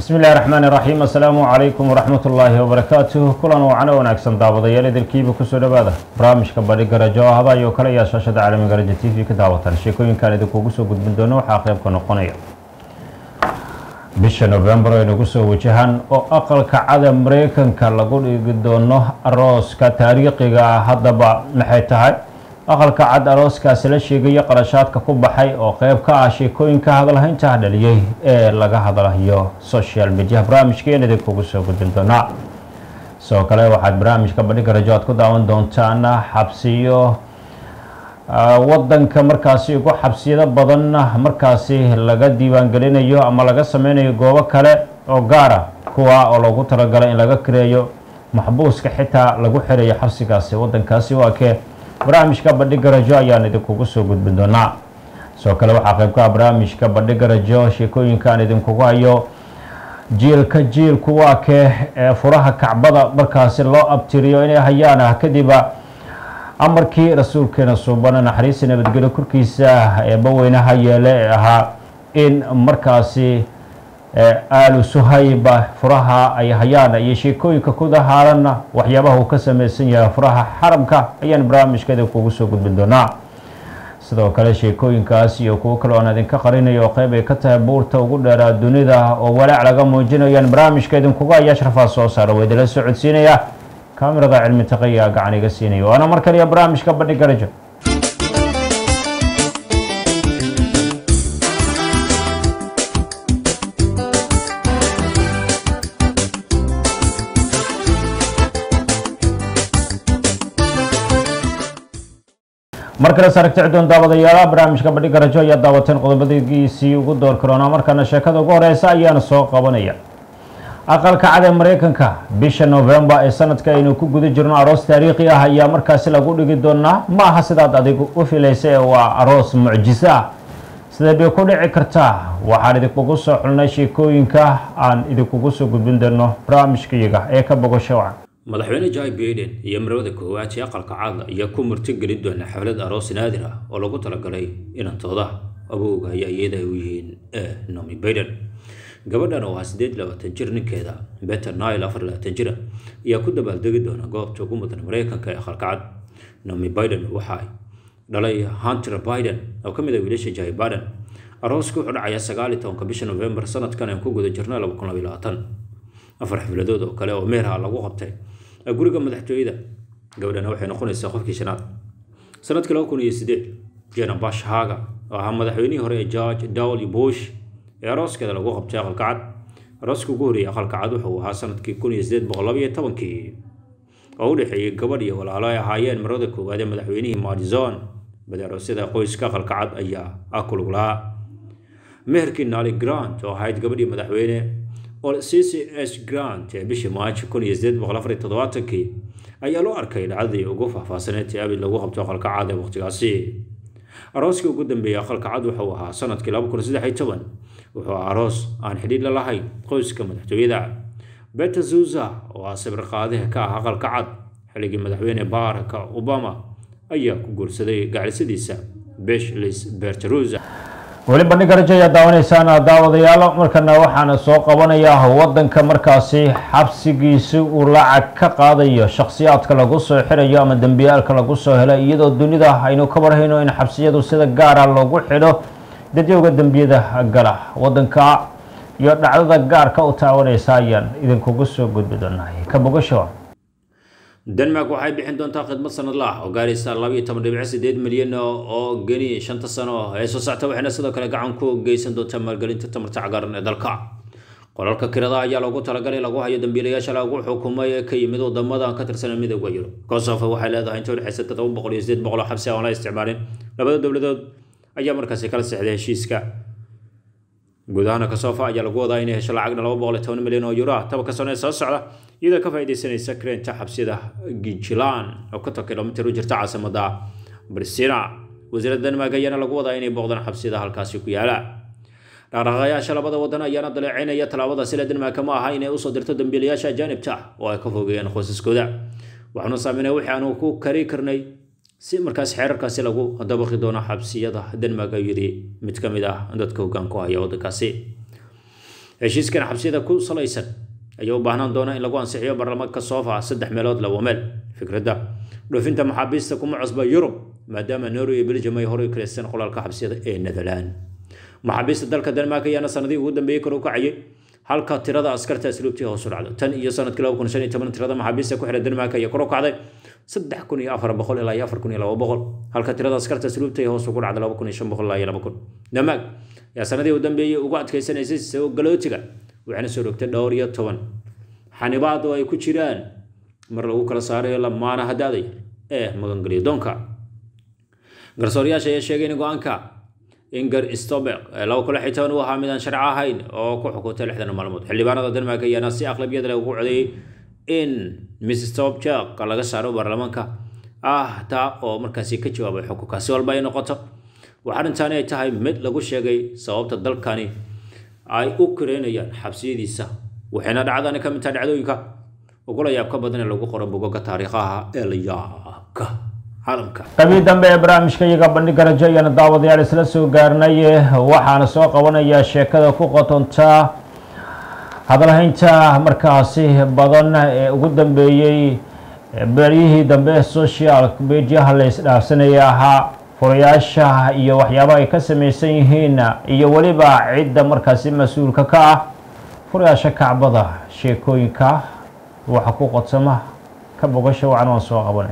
bismi illahi raxmaan iraxiim assalaamu calaykum waraxmat ullaahi wabarakaatuh kulan wacno wanaagsan daawadayaal idilkiiba kusoo dhawaada barnaamijka badhi garajo oo hada iyo kale ayaa shaashada caalamiga rajo t v ka daawatan sheekooyinkan idinkugu soo gudbin doono waxaa qeybka noqonaya bisha novembar ay nagu soo wajahaan oo aqalka cada mareykanka lagu dhigi doono arooska taariikhiga ah haddaba maxay tahay aqalka cad arooskaasi la sheegayo qarashaadka ku baxay oo qeyb ka ah sheekooyinka hadalhaynta dhaliyey ee laga hadlayo social media barnaamijkeen idinkugu soo gudbin doonaa sidoo kale waxaad barnaamijka bandhiga rajo aad ku daawan doontaan xabsiyo wadanka markaasi ugu xabsiyado badan markaasi laga diiwaangelinayo ama laga sameynayo goobo kale oo gaara kuwa oo loogu talagalay in laga kireeyo maxbuuska xitaa lagu xirayo xabsigaasi wadankaasi waa kee barnaamijka bandhiga rajo ayaan idinkugu soo gudbin doonaa sidoo kale waxaa qeyb ka ah barnaamijka bandhiga rajo sheekooyinkaan idinkugu hayo jiilka jiilku waa kee ee furaha kacbada markaasi loo abtiriyo inay hayaan ah kadiba amarkii rasuulkeena suubana naxariista nabadgelyo korkiisa eebbaweynaha yeele ee ahaa in markaasi aalu suhayba furaha ay hayaan iyo sheekooyinka kudahaaranna waxyaabaha uu ka sameysan yahay furaha xaramka ayaan barnaamijka idinkugu soo gudbin doonaa sidoo kale sheekooyinkaas iyo kuwo kale oan idinka qarinayo oo qeyb ay ka tahay buurta ugu dheeraa dunida oo walaac laga muujinayaan barnaamijka idinkuga ayaa sharfaa soo saara waa idinla soo codsiinaya kaamirada cilmi taqayaa gacan iga siinaya waana mar kaliya barnaamijka bandhiga rajo mar kale saragti cidoon daawadayaala barnaamijka bandhiga rajo ayaa daawateen qodobadiisii ugu door karoona markaana sheekada ugu horeysa ayaana soo qabanaya aqalka cad ee mareykanka bisha novembar ee sanadka aynu ku guda jirno aroos taariikhi ah ayaa markaasi lagu dhigi doonaa ma aha sidaad adigu u filaysa ee waa aroos mucjiso ah sidee bay ku dhici kartaa waxaan idinkugu soo xulnay sheekooyinka aan idinkugu soo gudbin doono barnaamijkayaga ee ka bogasho wacan madaxweyne joe baiden iyo marwada koowaad ee aqalka cad ayaa ku martigelin doona xaflad aroos naadir ah oo lagu talagalay inantooda awowga ayaa iyada ay u yihiin ee nomi baiden gabadhan oo ah siddeed labaatan jir ninkeeda beter nile afar labaatan jira ayaa ku dabaaldegi doona goobta ugu mudan mareykanka ee aqalka cad nomi baiden waxay dhalay hunter biden oo ka mid ah wiilasha jai baiden arooska wuxuu dhacayaa sagaal iyo tobanka bisha novembar sanadkan aan ku guda jirno laba kun labaiyo labaatan afar xafladood oo kale oo meeraha lagu qabtay guriga madaxtooyada gabadhana waxay noqonaysaa qofkii shanaad sanadkii laba kun iyo sideed jena bash haga oo ahaa madaxweynihii hore ee george w bush ee arooskeeda lagu qabtay aqalka cad arooska ugu horreeyay aqalka cad wuxuu ahaa sanadkii kun iyo sideed boqol labaiyo tobankii oo u dhexeeyey gabadh iyo walaalo ay ahaayeen marwada koowaad ee madaxweynihii madison badi aroosyada qoyska aqalka cad ayaa ah kulug lahaa meherkii nali grant oo ahayd gabadhii madaxweyne c c s grant ee bishii maajo kun iyo sideed boqol afar iyo toddobaatankii ayaa loo arkay dhacdadii ugu faahfaahsaneed ee abid lagu qabto aqalka cad ee waqtigaasi arooskii ugu dambeeyey aqalka cad wuxuu ahaa sanadkii laba kun saddex iyo toban wuxuu ahaa aroos aan xidhiidh la lahayn qoyska madaxtooyada beta zuza oo ah sawir qaadaha ka ah aqalka cad xilligii madaxweyne barack obama ayaa ku guursaday gaclisadiisa beshlis bertaruza weli bandhiga rajo ayaa daawanaysaan daawadayaal markana waxaana soo qabanayaa wadanka markaasi xabsigiisi uu lacag ka qaadayo shakhsiyaadka lagu soo xirayo ama dembiyaalka lagu soo helay iyadoo dunida aynu ka warhayno in xabsiyadu sida gaara loogu xidho dadyowga dembiyada gala wadanka iyo dhacdada gaarka u taawanaysa ayaan idinkugu soo gudbi doonahay ka bogasho denmark waxay bixin doontaa khidmad sanadla ah oo gaaraysa labaiyo toban dhibic sideed milyan oo geni shanta sano ee soo socta waxayna sidoo kale gacan ku geysan doontaa maalgelinta tamarta cagaaran ee dalka qolalka kirada ayaa loogu talagalay lagu hayo dambiilayaasha lagu xukumay ee ka yimid wadamada ka tirsan midooda yurub kosovo waxay leedahay inta udhexaysa todoba boqol iyo sideed boqol oo xabsi aan la isticmaalin labada dowladood ayaa markaasi kala sexday heshiiska guud ahaan kosovo ayaa lagu wadaa inay hesho lacagna laba boqol iyo toban milyan oo euro ah tobanka sano ee soo socda iyadoo ka faa'iidaysanaysa kareenta xabsiyada gijilan oo konton kilomitir u jirta caasimada brisina wasiiradda denmark ayaana lagu wadaa inay booqdaan xabsiyada halkaasi ku yaala dhaqdhaqaaqayaasha labada wadan ayaana daleecaynaya tallaabada sila denmark ma aha inay usoo dirto dambiilayaasha ajaanibta ah oo ay ka fogeeyaan qoysaskooda waxaanu saameynay wixii aanu ku kari karnay si markaas xeerarkaasi lagu dabaqi doono xabsiyada denmark ayuu yidhi mid ka mid ah dadka hoggaan ku haya waddankaasi heshiiskan xabsiyada ku salaysan ayaa u baahnaan doona in lagu ansixiyo baarlamaanka soofa saddex meelood laba meel fikradda dhoofinta maxaabiista kuma cusba yurub maadaama norway iyo belgium ay horey kaleysteen qolalka xabsiyada ee netherland maxaabiista dalka denmark ayaana sanadihii ugu dambeeyey kor u kacayay halka tirada askarta asluubtii hoos u dhacday tan iyo sanadkii laba kun shan iyo toban tirada maxaabiista ku xiran denmark ayaa kor u kacday saddex kun iyo afar boqol ilaa iyo afar kun iyo laba boqol halka tirada askarta asluubta ay hoos ugu dhacday laba kun iyo shan boqol ilaa iyo laba kun denmark ayaa sanadihii u dambeeyey ugu adkaysanaysay soo galootiga waxaana soo rogtay dhowr iyo toban xanibaad oo ay ku jiraan mar lagu kala saarayo lamaana hadaaday ee magangelyo doonka garsoorayaasha ayaa sheegay in go-aanka inger stoberg ee laba kun lix iyo toban uu ahaa midaan sharci ahayn oo ku xukuntay lixdan maalmood xildhibaanada denmark ayaana si aqlabiyad leh ugu codeeyey in miss stobjerg laga saaro baarlamaanka ah taa oo markaasi ka jawaabay xukunka si walba ay noqoto waxaa arrintaani ay tahay mid lagu sheegay sababta dalkani ay u kareynayaan xabsiyadiisa waxayna dhacdani ka mid tahay dhacdooyinka ugula yaabka badan ee lagu qoro bogoga taariikhaha ee la yaabka caalamka qabii dambe ee barnaamijka iyaga bandhiga rajo ayaana daawadayaal isla soo gaarnay waxaana soo qabanayaa sheekada ku qotonta hadalhaynta markaasi badan ee ugu dambeeyey beryihii dambe ee social mediaha la isdhaafsanaya ahaa furayaasha iyo waxyaabaha ay ka samaysan yihiin iyo weliba cidda markaasi mas-uulka ka ah furayaasha kacbada sheekooyinka waxa ku qodsama ka bogasha wacan waan soo qabanay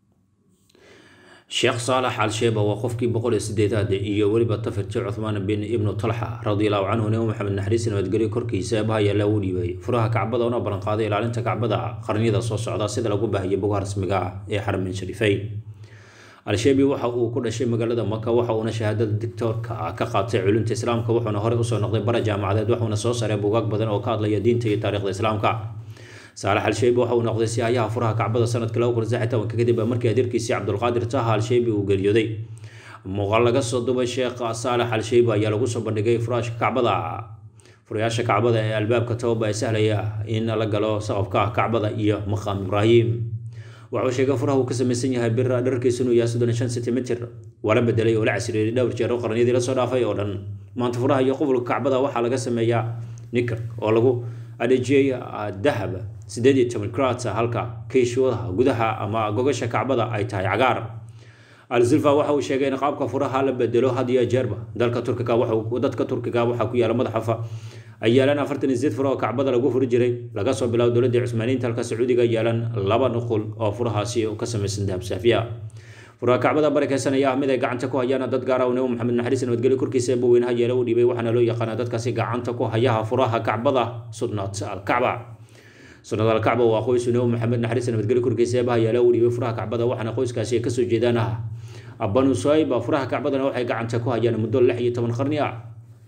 sheekh saalax al-sheeba waa qofkii boqol iyo sideedaad iyo weliba tafirti cuthmaan bin ibnu talxa radiallahu canhu nebi maxamed naxariis nabadgelyo korkiisa eebaha ayaa lagu dhiibay furaha kacbada una ballanqaaday ilaalinta kacbada qarniyada soo socda sida lagu baahiyay bogaha rasmiga ah ee xaramin shariifeyn al-sheebi waxa uu ku dhashay magaalada maka waxa uuna shahaadada dictoorka ka qaatay culumta islaamka wuxuuna horey usoo noqday bara jaamacadeed waxuuna soo saaray bugaag badan oo ka hadlaya diinta iyo taariikhda islaamka saalax al-sheybi waxa uu noqday sihayaha furaha kacbada sanadkii laba kun saddex tobanka kadib markii adeerkiisii cabdulqaadir taha al-sheybi uu geeriyooday muuqaal laga soo dubay sheekh saalax al-sheybi ayaa lagu soo bandhigay furaashka kacbada furayaasha kacbada ee albaabka tooba ee sahlaya in la galo saqafka kacbada iyo maqaam ibraahim waxuu sheegay furaha uu ka samaysan yahay bir dharkiisu inuu yahay soddon shan sentimitir waa la bedelay oo la casriyeeyay dhowr jeer oo qarniyadii la soo dhaafay oo dhan maanta furaha iyo qufulka kacbada waxaa laga sameeyaa nikar oo lagu adhejiyey dahab sideed iyo toban krats halka kiishwadaha gudaha ama gogasha kacbada ay tahay cagaar al-zulfa waxa uu sheegay in qaabka furaha la bedelo had iyo jeerba dalka turkiga dadka turkiga waxaa ku yaala madaxafa ay yaalaan afartan iyo sideed furo oo kacbada lagu furi jiray laga soo bilaabo dowladda cusmaaniyiinta halka sacuudiga yaalaan laba nuqul oo furahaasi ka samaysan dahab saafiya furaha kacbada barakeysan ayaa ah mid ay gacanta ku hayaan dad gaara nebi maxamed naxariis nabadgelyo korkiisa eeba weynaha yeela u dhiibay waxaana loo yaqaanaa dadkaasi gacanta ku hayaha furaha kacbada sunnat alkacba sunnad alkacba waa qoysu nebi maxamed naxariis nabadgelyo korkiisa eebaha yeela u dhiibay furaha kacbada waxaana qoyskaasi ay kasoo jeedaan ah banu suhayba furaha kacbadana waxay gacanta ku hayaan muddo lix iyo toban qarni ah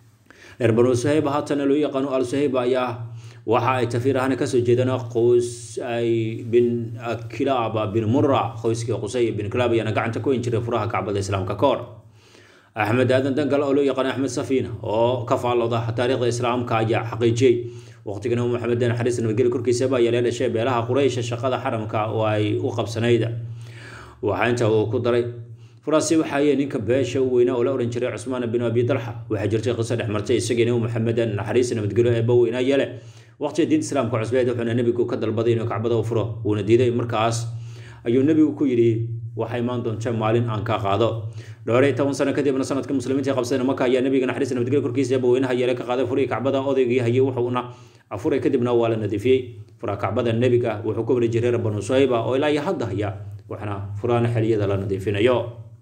reer banu suhayba haatana loo yaqaano al suhayba ayaa waxa ay tafiir ahaan kasoo jeedaan qoys ay bin kilaab bin mura qoyskii qusay bin kilaab ayaana gacanta ku hin jiray furaha kacbada islaamka ka hor axmed aadan dangal oo loo yaqaano axmed safiina oo ka faallooda taariikhda islaamka ayaa xaqiijiyey waqtiga nabi maxamed naxariis nabadgelyo korkiisa baa yeelee dhashay beelaha quraysha shaqada xaramka oo ay u qabsanayd waxaa inta uu ku daray furaasi waxaayee ninka beesha u weynaa oo la odhan jiray cusmaan bin abi dalxa waxaa jirtay qiso dhex martay isagii nabi maxamed naxariis nabadgelyo eeba weynaa yeele waqtiga diinta islaamka cusbeed wuxuuna nebigu ka dalbaday inuu kacbada u furo wuuna diiday markaas ayuu nebigu ku yidhi waxaa imaan doonta maalin aan ka qaado dhowr iyo toban sano kadibna sanadka muslimiinta qabsadeen maka ayaa nebiga naxariis nabadgelyo korkiisa eeba weynaha yeele ka qaaday furihii kacbada odaygii hayay wuxuuna afuray kadibna waa la nadiifiyey furaha kacbada nebiga wuxuu ka wari jiray banu suhayba oo ilaa iyo hadda haya waxaana furahana xiliyada la nadiifinayo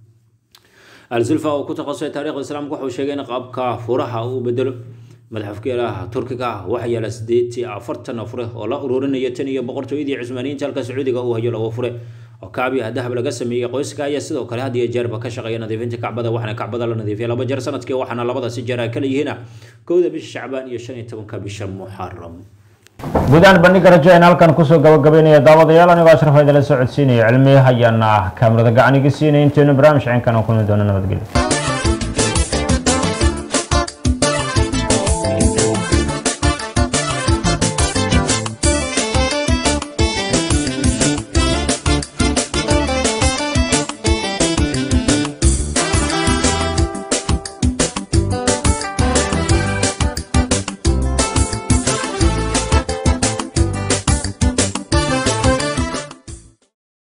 al-zulfa oo ku taqasustay taarikhda islaamka wuxuu sheegay in qaabka furaha uu bedelo madaxafkeelaha turkiga waxaa yaala sideed iyo afartan fure oo la ururinaya tan iyo boqortooyadii cusmaaniyiinta halka sacuudiga uu hayo lagu fure oo kacbi ah dahab laga sameeyey qoyska ayaa sidoo kale had iyo jeerba ka shaqeeya nadiifinta kacbada waxaana kacbada la nadiifiya laba jeer sanadkii waxaana labadaasi jeer ay kala yihiin kowda bisha shacbaan iyo shan iyo tobanka bisha muxaram gudahaan bandhiga rajo ayaan halkan kusoo gabagabeynaya daawadayaal anigoo ashraf idala soo codsiinaya cilmi ayaana kaamirada gacaniga siinaya intaynu barnaamij ceenkan oo kulmi doono nabadgelyo